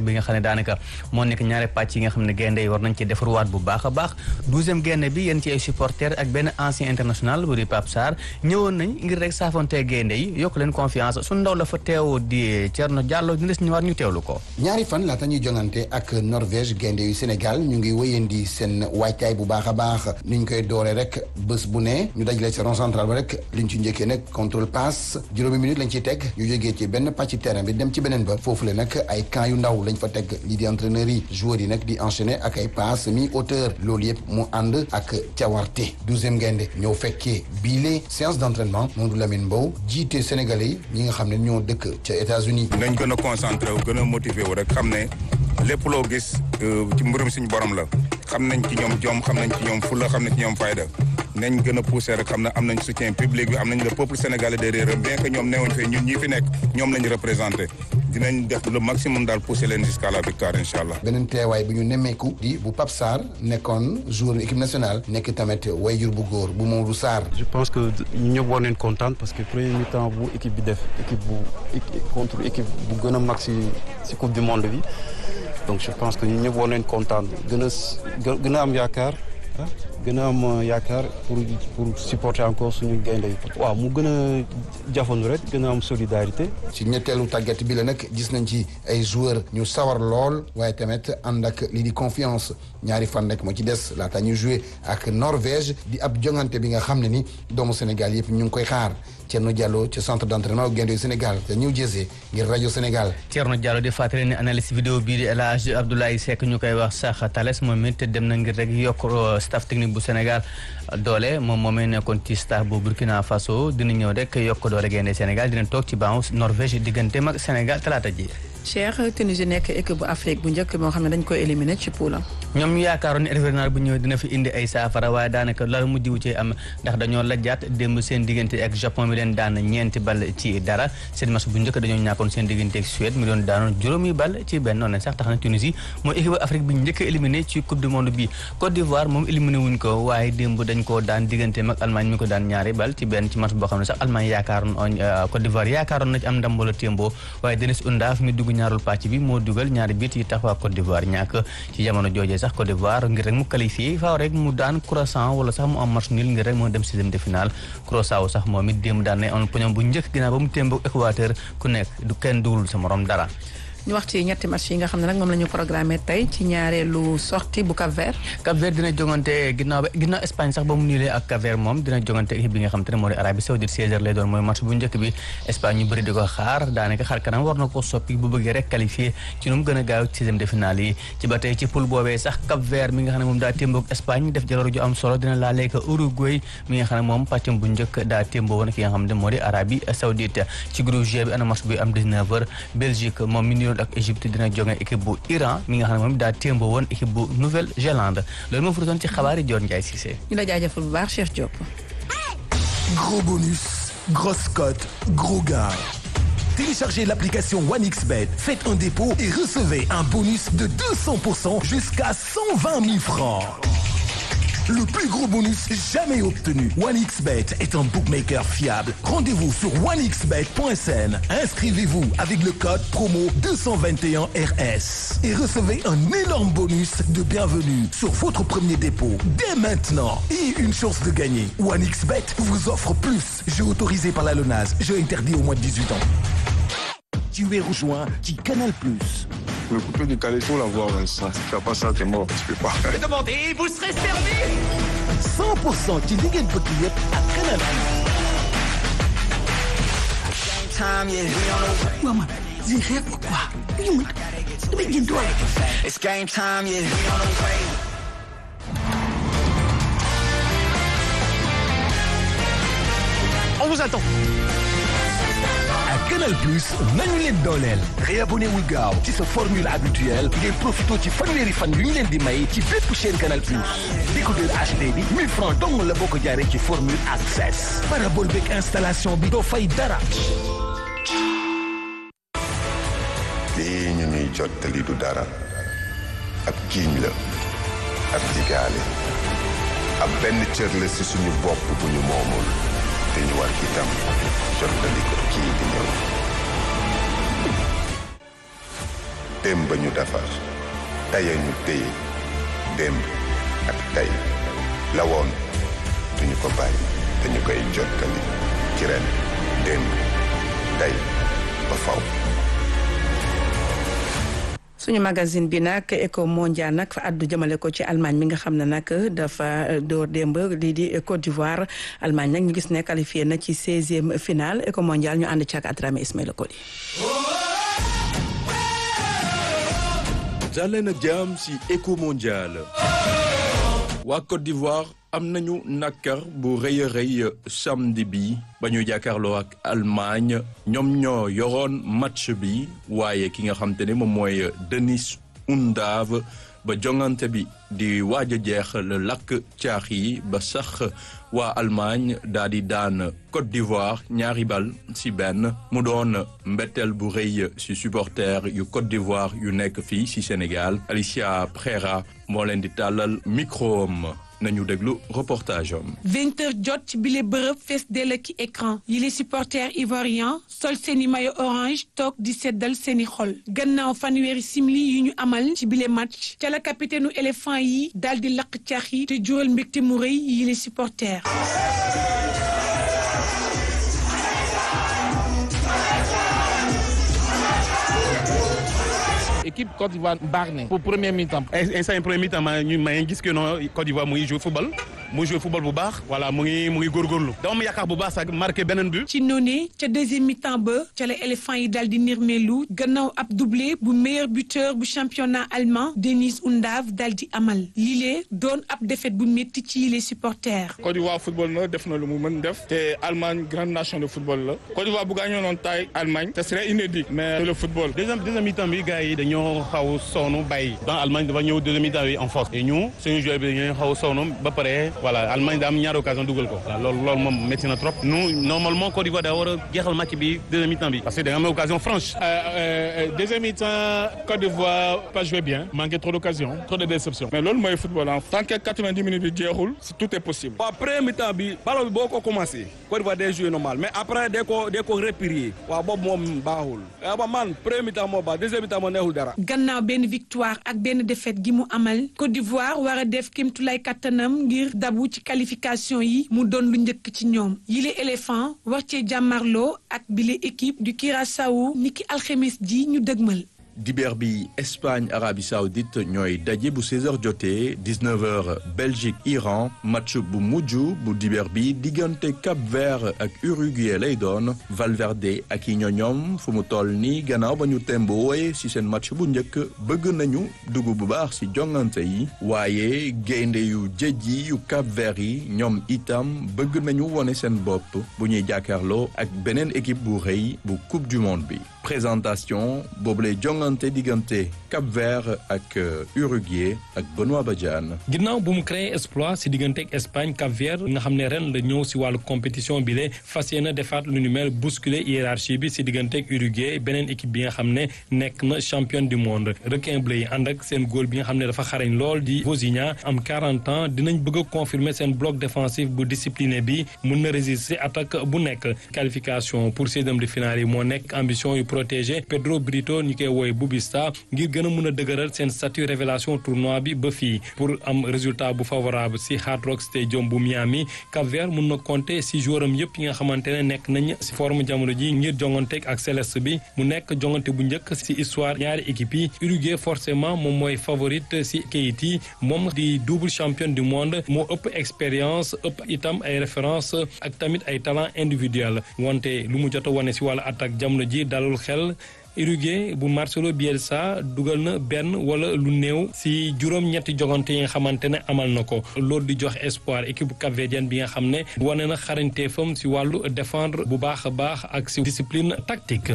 bi nga xam ne daanaka moo nekk ñaari pàcc yi nga xam ne gaynde yi war nañ ci defarwaat bu baax a baax douzième gaynde bi yéen ci ay supporters ak benn ancien international bu di Pape Sarr ñëwoon nañ ngir rek saafonte gaynde yi yokk leen confiance su ndaw la fa teew di Thierno Diallo ñu des ñu war ñu teewlu ko ñaari fan laata ñuy jongante ak Norvège gaynde yu Sénégal ñu ngi wéyandi seen waajtaay bu baax a baax niñ koy dooree rek bés bu ne ñu dajale ci rond central ba rek liñ ci njëkkee nag contrôle passe juróomi minute lañ ciy teg ñu jógee ci benn pàcc terrain bi dem ci beneen ba foofu le nag ay camp yu ndaw lañ fa teg lii di entraîneurs yi joueurs yi nag di enchaîner ak ay passe mi hauteur loolu yëpp mu ànd ak cawarte douzième gaynde ñëw fekkee biile séance d' entraînement Mamadou Lamine Mbow jiite Sénégalais yi ñi nga xam ne ñoo dëkk ca États-Unis nañ gën a concentré wu gën a motivé wu rek xam ne lépp loo gis ci mbirum suñu borom la xam nañ ci ñoom jom xam nañ ci ñoom fulla xam nañ ci ñoom fayda nañ gën a poussé rek xam ne am nañ soutien public bi am nañ le peuple sénégalais derrière bien que ñoom newoon fee ñun ñi fi nekk ñoom lañ représenté dinañ def le maximum daal poussé leen jusqu'à la victoire incha allah. beneen teewaay bi ñu nemmeeku di bu Pape Sarr nekkoon joueur équipe nationale nekk tamit wayjur bu góor bu Mamadou Sarr. je pense que ñu ñëpp war nañ kontaan parce que premier mi-temps bu équipe bi def équipe bu contre équipe bu gën a mag si si coupe du monde bi donc je pense que ñu ñëpp war nañ kontaan gën a gën a am yaakaar. gën a am yaakaar pour pour supporter encore suñu gaynde yi waaw mu gën a jafandu rek gën a am solidarité ci ñetteelu tàggat bi la nag gis nañ ci ay joueurs ñu sawar lool waaye tamit ànd ak lii di confiance ñaari fan rek moo ci des laata ñu joué ak Norvège di ab jongante bi nga xam ne ni doomu Sénégal yëpp ñu ngi koy xaar Thierno Diallo ci centre d' entraînement gaynde yu Sénégal te New Jersey ngir rajo Sénégal. Thierno Diallo di fàttali ne analyste vidéo bii di El Hadj Abdoulaye Seck ñu koy wax sax Thalès moom it dem na ngir rek yokk staff technique bu Sénégal doole moom moomee nekkoon ci staff bu Burkina Faso dina ñëw rek yokk doole gaynde Sénégal dina toog ci banc Norvège digganteem ak Sénégal talaata ji. Cheikh Tunisie nekk équipe bu Afrique bu njëkk moo xam ne dañ koy éliminer ci poulam ñoom ñu yaakaaroon ne hivernal bu ñëwee dina fi indi ay saafara waaye daanaka la mujj wu ci am ndax dañoo lajjaat démb seen diggante ak Japon mi leen daan ñeenti bal ci dara seen match bu njëkk dañoo ñàkkoon seen diggante ak Suède mi doon daanoon juróomi bal ci benn noonu sax tax na Tunisie mooy équipe bu Afrique bi njëkk a éliminé ci coupe du monde bi Côte d'Ivoire moom éliminé wuñ ko waaye démb dañ koo daan diggante mag Allemagne mi ko daan ñaari bal ci benn ci match boo xam ne sax Allemagne yaakaaroon Côte d'Ivoire yaakaaroon na ci am ndam wala témbo waaye Denis Undaaf mi dugg ñaarul pàcc bi moo dugal ñaari bit yi tax waa Côte d'Ivoire ñàkk ci jamono joojee sax Côte d'Ivoire ngir rek mu qualifié faaw rek mu daan Curaçao wala sax mu am match nul ngir rek moo dem sixième de finale Curaçao sax moom it démb daan ne on poñom bu njëkk ginnaaw ba mu témboog Équateur ku nekk du kenn dugalul sa morom dara ñu wax ci ñetti match yi nga xam ne nag moom la ñu programmé tey ci ñaareelu sortie bu Cap Vert Cap Vert dina jongante ginnaaw ba ginnaaw Espagne sax ba mu niilee ak Cap Vert moom dina jongante équipe bi nga xam te ne moo di Arabie Saoudite 16h lay doon mooy match bu njëkk bi Espagne ñu bëri di ko xaar daanaka xar kanam war na ko soppi bu bëggee rek qualifié ci nu mu gën a gaaw ci sixième de finale yi ci ba tey ci poule boobee sax Cap Vert mi nga xam ne moom daa témboog Espagne def jaloor ju am solo dina laalee ko Uruguay mi nga xam ne moom pàccam bu njëkk daa témboo woon ki nga xam ne moo di Arabie Saoudite ci groupe G bi ana match bi am 19h Belgique moom mi niroon ak Égypte dina jonge équipe bu Iran mi nga xam ne moom daa témbo woon équipe bu Nouvelle-Zélande loolu moo furutoon ci xabaari Dior Ndiaye Cissé ñu la jaajëfal bu baax Cheikh Diop Gros bonus, grosse cote, gros gars. Téléchargez l'application OneXBet, faites un dépôt et recevez un bonus de 200% jusqu'à 120 000 francs. Le plus gros bonus jamais obtenu. OneXBet est un bookmaker fiable. Rendez-vous sur onexbet.sn. Inscrivez-vous avec le code promo 221RS et recevez un énorme bonus de bienvenue sur votre premier dépôt dès maintenant et une chance de gagner. OneXBet vous offre plus. Jeu autorisé par la LONAS. Jeu interdit au moins de 18 ans. Tu es rejoint qui Canal Plus. Le coupé du caleçon, la voix, ça. Si tu fais pas ça, t'es mort. Tu peux pas. Demandez, vous serez servi 100% ci li ngeen bëgg yëpp ak Canal Waaw man, lii xeex ko quoi. Lii man, damay jënd doole. It's game time, yeah. On vous attend. ak Canal Plus nañu leen dooleel réabonné wu gaaw ci sa formule habituelle ngeen profité ci fanweeri fan yu ñu leen di may ci bépp chaîne Canal Plus décodeur HD bi 1000 francs dong la boo ko jaaree ci formule access parabole beeg installation bi doo fay dara lii ñu ñuy jottali du dara ab jiiñ la ab digaale ab benn cër la ci suñu bopp bu ñu moomul te ñu war itam jottali ko kii di ñëw démb ñu defar tey ñu téye démb ak tey la woon duñu ko bàyyi dañu koy jottali ci ren démb tey ba faw suñu magazine bi nag éco mondial nag fa addu jëmale ko ci Allemagne mi nga xam ne nag dafa door démb lii di Côte d'Ivoire Allemagne nag ñu gis ne qualifié na ci seizième finale éco mondial ñu ànd ci ak Adrame Ismaïla Koli. daleen ak jàmm si éco mondial waa Côte d'Ivoire am nañu nakar bu rëy a rëy samedi bi ba ñu jàkkaarloo ak Allemagne ñoom ñoo yoroon match bi waaye ki nga xam te ne moom mooy Denis Undav ba jongante bi di waaj a jeex la lakk caax yi ba sax waa Allemagne daal di daan Côte d'Ivoire ñaari bal ci benn mu doon mbetteel bu rëy ci supporter yu Côte d'Ivoire yu nekk fii ci Sénégal Alicia Prera moo leen di tàllal micro am nañu déglu reportage am. vingt heures jot ci bile bërëb fees dell ki écran yi les supporters ivoiriens sol seeni maillot orange toog di seddal seeni xol gannaaw fanweeri simili yu ñu amal ci bile match ca la capitaine éléphant yi daal di lakk caax yi te jural mbégte mu rëy yi les supporters. équipe Côte d'Ivoire baax na pour premier mi-temps. instant premier mi-temps maa ñu maa ngi gis que non Côte d'Ivoire mu ngi joué football mu joué football bu baax. voilà mu ngi mu ngi góorgóorlu. dama am yaakaar bu baax sax marqué beneen but. ci noonu ca deuxième mi-temps ba ca la éléphant yi daal di nirmeelu gannaaw ab doublé bu meilleur buteur bu championnat allemand Denis Undav daal di amal lile doon ab défaite bu métti ci les supporters. Côte d'Ivoire football na def na lu mu mën def. te Allemagne grande nation de football la. Côte d'Ivoire bu gaañoo noonu taay Allemagne. ce serait inédit. mais le football. deuxième deuxième mi-temps bi gars yi dañoo xaw sonn bàyyi. dans Allemagne dafa ñëw deuxième mi-temps bi en force. et ñu suñu joueur bi dañoo xaw sonn ba pare voilà Allemagne daa am ñaari occasion dugal ko. voilà loolu loolu moom métti na trop. nous normalement Côte d'Ivoire daa war a jeexal match bi deuxième mi-temps bi. parce que da nga am occasion franche. deuxième mi-temps Côte d'Ivoire pas joué bien. manqué trop d'occasion trop de déception. mais loolu mooy football en tant que 90 minutes bi jeexul tout est possible. waaw premier mi-temps bi ballon bi boo ko commencé Côte d'Ivoire day joué normal mais après day ko day ko replier waaw boobu moom baaxul. ba man premier mi-temps moo baax deuxième mi-temps moo neexul dara. gannaaw benn victoire ak benn défaite gi mu amal Côte d'Ivoire war a def kéemtulaay kattanam ngir dabu ci qualification yi mu doon lu njëkk ci ñoom yile éléphant war cee jàmmarloo ak bile équipe du Curaçao niki alxemes ji ñu dëgmal. dibeer bi Espagne Arabie Saoudite ñooy daje bu 16h jotee 19h Belgique Iran match bu mujj bu dibeer bi diggante Cap Vert ak Uruguay lay doon Valverde ak i ñoñoom fu mu toll nii gannaaw ba ñu tembooye ci seen match bu njëkk bëgg nañu dugg bu baax ci jongante yi waaye gaynde yu jëjji yu Cap Vert yi ñoom itam bëgg nañu wone seen bopp bu ñuy jàkkaarloo ak beneen équipe bu rëy bu Coupe du Monde bi présentation boobu lay jongante diggante Cap Vert ak Uruguay ak Benoît Badiane. ginnaaw bu mu créé exploit si diggante ak Espagne Cap Vert nga xam ne ren la ñëw si wàllu compétition bi la fas yéene defaat lu ni mel bousculer hiérarchie bi si diggante ak Uruguay beneen équipe bi nga xam ne nekk na championne du monde requin bleu yi ànd ak seen góol bi nga xam ne dafa xarañ lool di Vozinha am 40 ans dinañ bëgg a confirmer seen bloc défensif bu discipliné bi mun na résister attaque bu nekk qualification pour seizième de finale yi moo nekk ambition yu protégé Pedro Brito ñu koy wooye Bubista ngir gën a mun a dëgëral seen statut révélation tournoi bi ba fii pour am résultat bu favorable si Hard Rock Stadium bu Miami Cap Vert mun na compter si jouram yëpp yi nga xamante ne nekk nañ si forme jamono ji ngir jonganteeg ak Céleste bi mu nekk jongante bu njëkk si histoire ñaari équipe yi Uruguay forcément moom mooy favorite si kayit yi moom di double champion du monde moo ëpp expérience ëpp itam ay référence ak tamit ay talent individuel wante lu mu jot a wane si wàllu attaque jamono ji dalul xel Uruguay bu Marcelo Bielsa dugal na benn wala lu néew si juróom-ñetti jogante yi nga xamante ne amal na ko loolu di jox espoir équipe capverdienne bi nga xam ne wane na xarañteefam si wàllu défendre bu baax a baax ak si discipline tactique.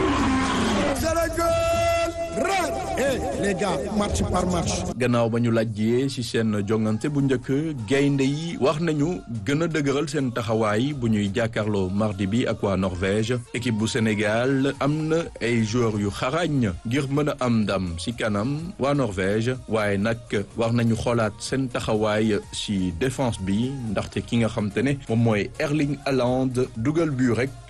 les gars match par match. gannaaw ba ñu lajjee ci seen jongante bu njëkk gaynde yi wax nañu gën a dëgëral seen taxawaay bu ñuy jàkkaarloo mardi bi ak waa Norvège équipe bu Sénégal am na ay joueurs yu xarañ ngir mën a am ndam ci kanam waa Norvège waaye nag war nañu xoolaat seen taxawaay ci défense bi ndaxte ki nga xam te ne moom mooy Erling Haaland dugal but rek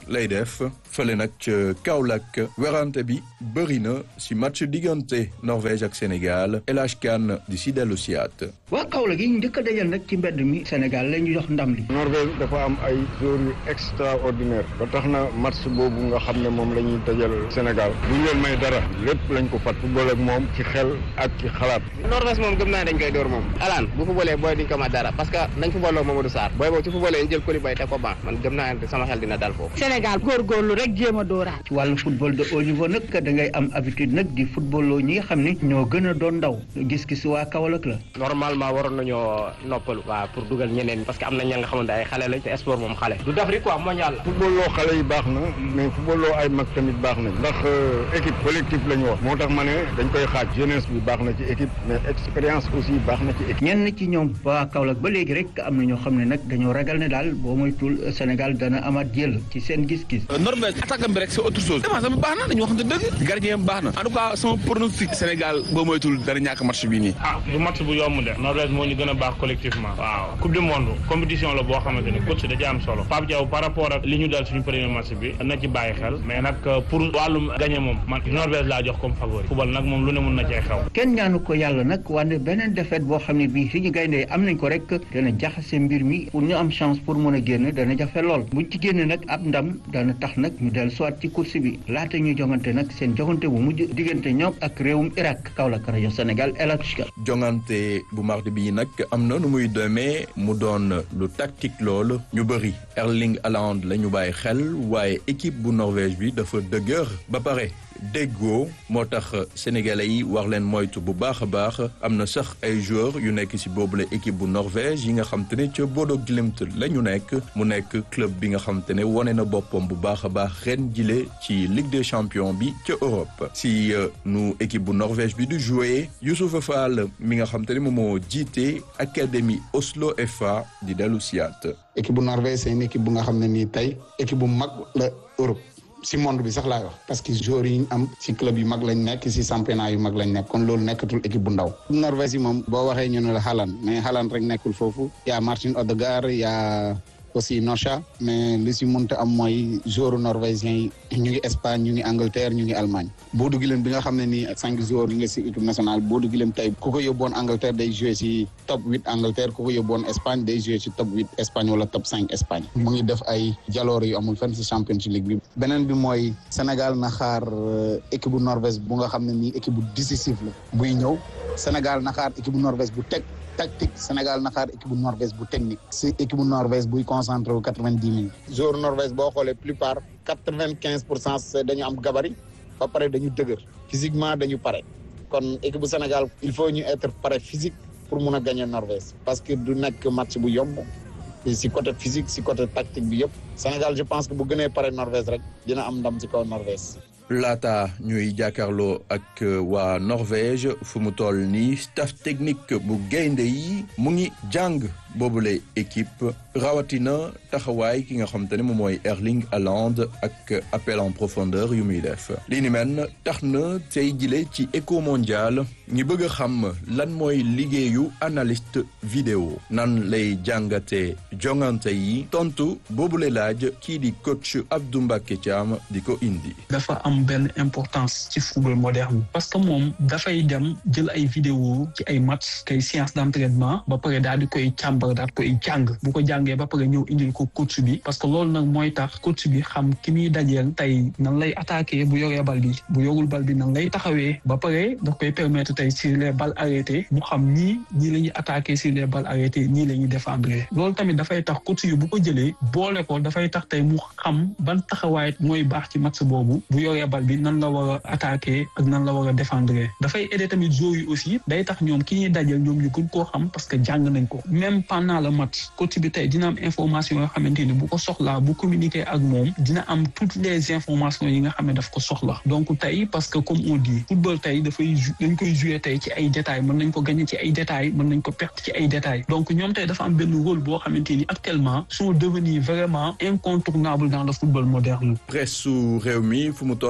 lay def fële nag ca Kaolack werante bi bëri na si match diggante Norvège ak Sénégal El Hadj Kane di si dellu siyaat waa Kaolack yi njëkk a dajal nag ci mbedd mi Sénégal la ñu jox ndam li. Norvège dafa am ay joueurs yu extraordinaire ba tax na match boobu nga xam ne moom la ñuy dajal Sénégal bu ñu leen may dara lépp lañ ko fat football ak moom ci xel ak ci xalaat. Norvège moom gëm naa dañ koy door moom. alaan bu footballee booy duñ ko mat dara parce que nañ footballoo Mamadou Sarr booy boobu ci footballee ñu jël Koulibaly teg ko ban man gëm naa ne sama xel dina dal foofu. Sénégal góorgóorlu rek jéem a dooraat. ci wàllu football de haut niveau nag da ngay am habitude nag di footballoo ñi nga xam ne ñoo gën a doon ndaw gis-gis waa Kaolack la. normalement waroon nañoo noppalu. waaw pour dugal ñeneen parce que am na ña nga xamante ay xale lañ te sport moom xale. du d'Afrique quoi mondial la. football loo xale yi baax na mais football loo ay mag tamit baax na ndax équipe collectif la ñu wax moo tax ma ne dañ koy xaaj jeunesse bi baax na ci équipe mais expérience aussi baax na ci équipe. ñenn ci ñoom waa Kaolack ba léegi rek am na ñoo xam ne nag dañoo ragal ne daal boo moytul Sénégal dana amaat jël ci seen gis-gis. Norvège attaque bi rek c'est autre chose. défense am baax na dañu waxante dëgg. gardien baax na en tout cas sama pronostic Sénégal boo moytul dara ñàkk match bi nii. ah du match bu yomb de Norvège moo ñu gën a baax collectivement. waaw coupe du monde compétition la boo xamante ni coach da ci am solo Pape Diaw par rapport ak li ñu dal suñu premier match bi na ci bàyyi xel mais nag pour wàllum gagné moom man Norvège laa jox comme favori football nag moom lu ne mun na cee xew kenn ñaanu ko yàlla nag wante beneen défaite boo xam ne bii suñu gayndee am nañ ko rek dana jaxase mbir mi pour ñu am chance pour mën a génn dana jafe lool buñ ci génn nag ab ndam dana tax nag ñu dellu soit ci course bi laata ñuy jongante nag seen jongante bu mujj diggante ñoom ak réewum Irak Kaolack rajo Sénégal El Hadj jongante bu mardi bi nag am na nu muy demee mu doon lu tactique lool ñu bëri Erling Haaland la ñu bàyyi xel waaye équipe bu Norvège bi dafa dëgër ba pare déggoo moo tax sénégalais yi war leen moytu bu baax a baax am na sax ay joueurs yu nekk ci boobule équipe bu Norvège yi nga xam te ne ca Bodo Glimt la ñu nekk mu nekk club bi nga xam te ne wane na boppam bu baax a baax ren jile ci Ligue des champions bi ca Europe si nu équipe bu Norvège bi du jouer Youssouf Fall mi nga xam te ne moom moo jiite académie Oslo FA di dellu siyaat équipe bu Norvège c'est une équipe bu nga xam ne nii tey équipe bu mag la Europe si monde bi sax laay wax parce que joueurs yi ñu am si club yu mag lañ nekk si championnat yu mag lañ nekk kon loolu nekkatul équipe bu ndaw. Norvège yi moom boo waxee ñu ne la Haaland mais Haaland rek nekkul foofu y a Martin Odegaard y a aussi Nocha mais li si mënta am mooy joueurs norvégiens yi ñu ngi Espagne ñu ngi Angleterre ñu ngi Allemagne. Bodo Glimt bi nga xam ne nii cinq joueurs yi nga si équipe nationale Bodo Glimt tey ku ko yóbboon Angleterre day joué si top huit Angleterre ku ko yóbboon Espagne day joué si top huit Espagne wala top cinq Espagne. mu ngi def ay jaloor yu amul fenn si Champions League bi. beneen bi mooy Sénégal na xaar équipe bu Norvège bu nga xam ne nii équipe bu décisif la buy ñëw Sénégal na xaar équipe bu Norvège bu teg. tactique Sénégal na xaar équipe bu Norvège bu technique si équipe bu Norvège buy concentré wu quatre vingt dix minutes joueur Norvège boo xoolee plupart quatre vingt quinze pour cent dañu am gabarit ba pare dañu dëgër physiquement dañu pare kon équipe bu Sénégal il faut ñu être pare physique pour mun a gagner Norvège parce que du nekk match bu yomb si côté physique si côté tactique bi yëpp Sénégal je pense que bu gënee pare Norvège rek dina am ndam ci kaw Norvège laata ñuy jàkkaarloo ak waa Norvège fu mu toll nii staff technique bu gaynde yi mu ngi jàng boobule équipe rawatina taxawaay ki nga xam te ne moom mooy Erling Haaland ak appel en profondeur yu muy def li ni mel tax na tey jile ci éco mondial ñi bëgg a xam lan mooy liggéeyu analyste vidéo nan lay jàngatee jongante yi tontu boobule laaj kii di coach Abdou Mbacké Thiam di ko indi. dafa am benn importance ci football moderne parce que moom dafay dem jël ay vidéo ci ay match kay séance d'entraînement ba pare daal di koy càmbar daal koy jàng bu ko jàngee ba pare ñëw indil ko coach bi parce que loolu nag mooy tax coach bi xam ki muy dajeel tey nan lay attaquer bu yoree bal bi bu yorul bal bi nan lay taxawee ba pare daf koy permettre tey sur les balles arrêtées mu xam ñii ñii la ñuy attaquer sur les balles arrêtées ñii la ñuy défendre loolu tamit dafay tax coach yi bu ko jëlee boole ko dafay tax tey mu xam ban taxawaay mooy baax ci match boobu bu yoree bal bi nan la war a attaquer ak nan la war a défendre dafay aider tamit joueurs yi aussi day tax ñoom ki ñuy dajeel ñoom ñu gën koo xam parce que jàng nañ ko même pendant le match coach bi tey dina am information yoo xamante ni bu ko soxlaa bu communiquer ak moom dina am toutes les informations yi nga xam ne daf ko soxla donc tey parce que comme on dit football tey dafay dañ koy jouer tey ci ay détails mën nañ ko gagner ci ay détails mën nañ ko perdre ci ay détails donc ñoom tey dafa am benn rôle boo xamante ni actuellement sont devenus vraiment incontournables dans le football moderne. presse su réew mi fu mu toll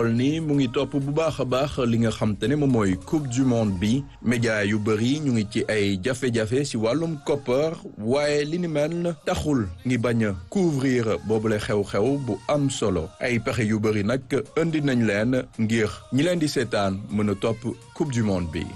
toll nii mu ngi topp bu baax a baax li nga xam te ne moom mooy coupe du monde bi média yu bëri ñu ngi ci ay jafe-jafe si wàllum koppar waaye li ni mel taxul ngi bañ a couvrir boobule xew-xew bu am solo ay pexe yu bëri nag indi nañ leen ngir ñi leen di seetaan mën a topp coupe du monde bi